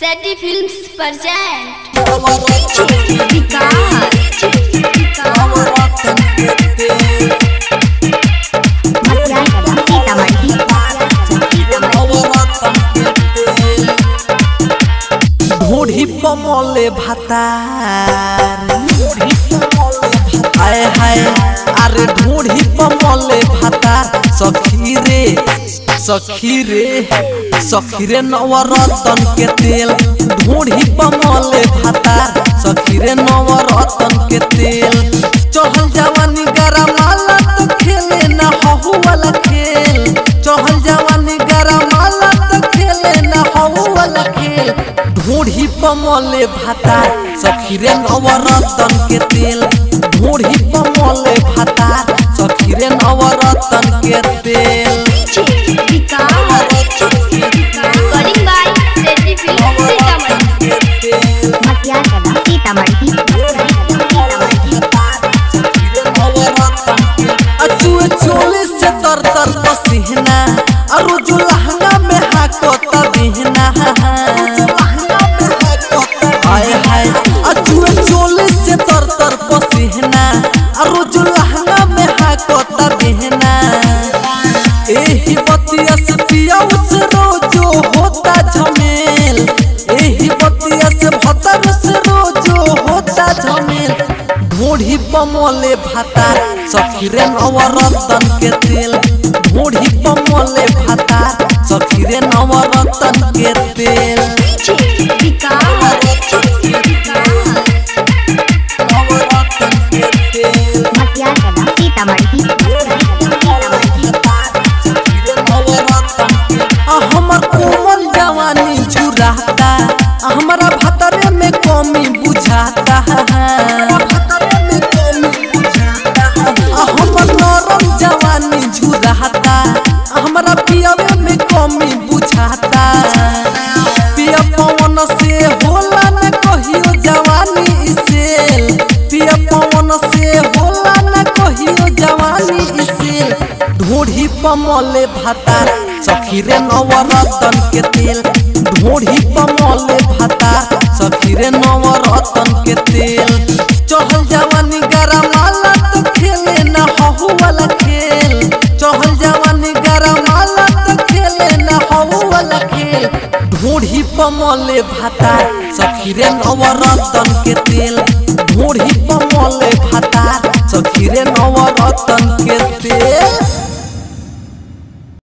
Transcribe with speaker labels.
Speaker 1: सैटी films present
Speaker 2: ढूढ़ी पमले भातार हाय हाय अरे ढूढ़ी पमले भातार सखी रे सखी रे सखी रे नवरतन के तेल ढूढ़ी पमले भातार सखी रे नवरतन के तेल चढ़ल जवानी गरमाला तो खेले ना हहु वाला खेल चढ़ल जवानी गरमाला तो खेले ना हहु वाला खेल ढूढ़ी पमले भाता सखी रे नवरतन के तेल ढूढ़ी पमले भाता सखी रे नवरतन के तेल
Speaker 1: recording by सैटी फिल्म्स सीतामढ़ी
Speaker 2: अचुए चोले से तर तर पसीना अरु जो लहंगा में हाको तबिहना हाय हाय अचुए चोले से तर तर पसीना अरु जो लहंगा में हाको तबिहना एही बतिया से पिया उस रोजो होता झमेल एही बतिया से भतर से रोजो होता झमेल ढूढ़ी पमले भाता सखी रे नवरतन के तेल ढूढ़ी पमले भाता सखी रे नवरतन के तेल नवरतन के तेल आ हमर कोमल जवानी झुराता आ हमरा भतरे में कमी बुझाता आ हमर नरम जवानी झुराता आ हमरा पियवे में कमी बुझाता पिया पवन से होला न कहियो जवानी इसेल पिया पवन से होला न कहियो जवानी इसेल ढूढ़ी पमले भाता सखी रे नवरतन के तेल ढूढ़ी पमले भाता सखी रे नवरतन के तेल चहल जवानी गरमाला तो खेले न हहु वाला खेल चहल जवानी गरमाला तो खेले न हहु वाला खेल ढूढ़ी पमले भाता सखी रे नवरतन के तेल ढूढ़ी पमले भाता सखी रे नवरतन के तेल